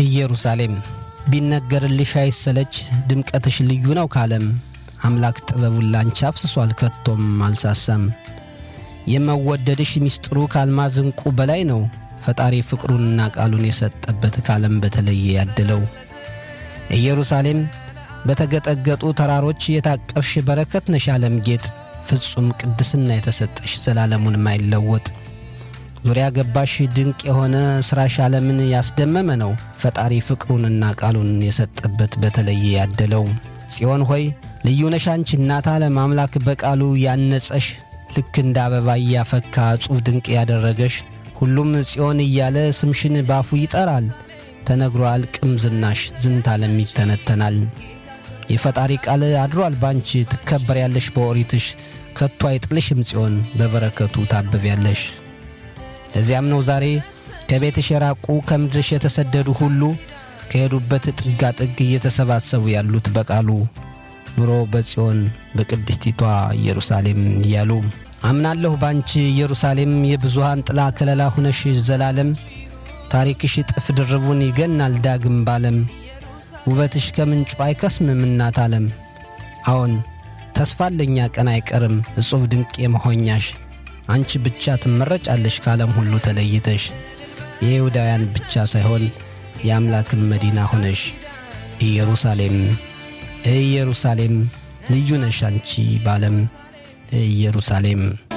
ኢየሩሳሌም ቢነገርልሽ አይሰለች ድምቀትሽ ልዩ ነው ካለም አምላክ ጥበቡን ላንቺ አፍስሷል ከቶም አልሳሳም። የመወደድሽ ሚስጥሩ ከአልማዝ ዕንቁ በላይ ነው ፈጣሪ ፍቅሩንና ቃሉን የሰጠበት ካለም በተለየ ያደለው ኢየሩሳሌም በተገጠገጡ ተራሮች የታቀፍሽ በረከት ነሽ ዓለም ጌጥ ፍጹም ቅድስና የተሰጠሽ ዘላለሙን ማይለወጥ ዙሪያ ገባሽ ድንቅ የሆነ ሥራሽ ዓለምን ያስደመመ ነው ፈጣሪ ፍቅሩንና ቃሉን የሰጠበት በተለየ ያደለው ጽዮን ሆይ ልዩ ነሽ አንቺ እናት ዓለም አምላክ በቃሉ ያነጸሽ ልክ እንደ አበባ እያፈካ እጹብ ድንቅ ያደረገሽ ሁሉም ጽዮን እያለ ስምሽን ባፉ ይጠራል ተነግሮ አልቅም ዝናሽ ዝንት ዓለም ይተነተናል የፈጣሪ ቃል አድሯል ባንቺ ትከበሪያለሽ በኦሪትሽ ከቶ አይጥልሽም ጽዮን በበረከቱ ታብቢያለሽ ለዚያም ነው ዛሬ ከቤትሽ የራቁ ከምድርሽ የተሰደዱ ሁሉ ከሄዱበት ጥጋ ጥግ እየተሰባሰቡ ያሉት በቃሉ ኑሮ በጽዮን በቅድስቲቷ ኢየሩሳሌም እያሉ አምናለሁ ባንቺ ኢየሩሳሌም የብዙሃን ጥላ ከለላ ሁነሽ ዘላለም ታሪክሽ ጥፍ ድርቡን ይገናል ዳግም ባለም ውበትሽ ከምንጩ አይከስምም እናት ዓለም አዎን ተስፋለኛ ቀን አይቀርም እጹብ ድንቅ የመሆኛሽ አንቺ ብቻ ትመረጫለሽ ከዓለም ሁሉ ተለይተሽ የይሁዳውያን ብቻ ሳይሆን የአምላክን መዲና ሆነሽ ኢየሩሳሌም ኢየሩሳሌም ልዩ ነሽ አንቺ ባለም ኢየሩሳሌም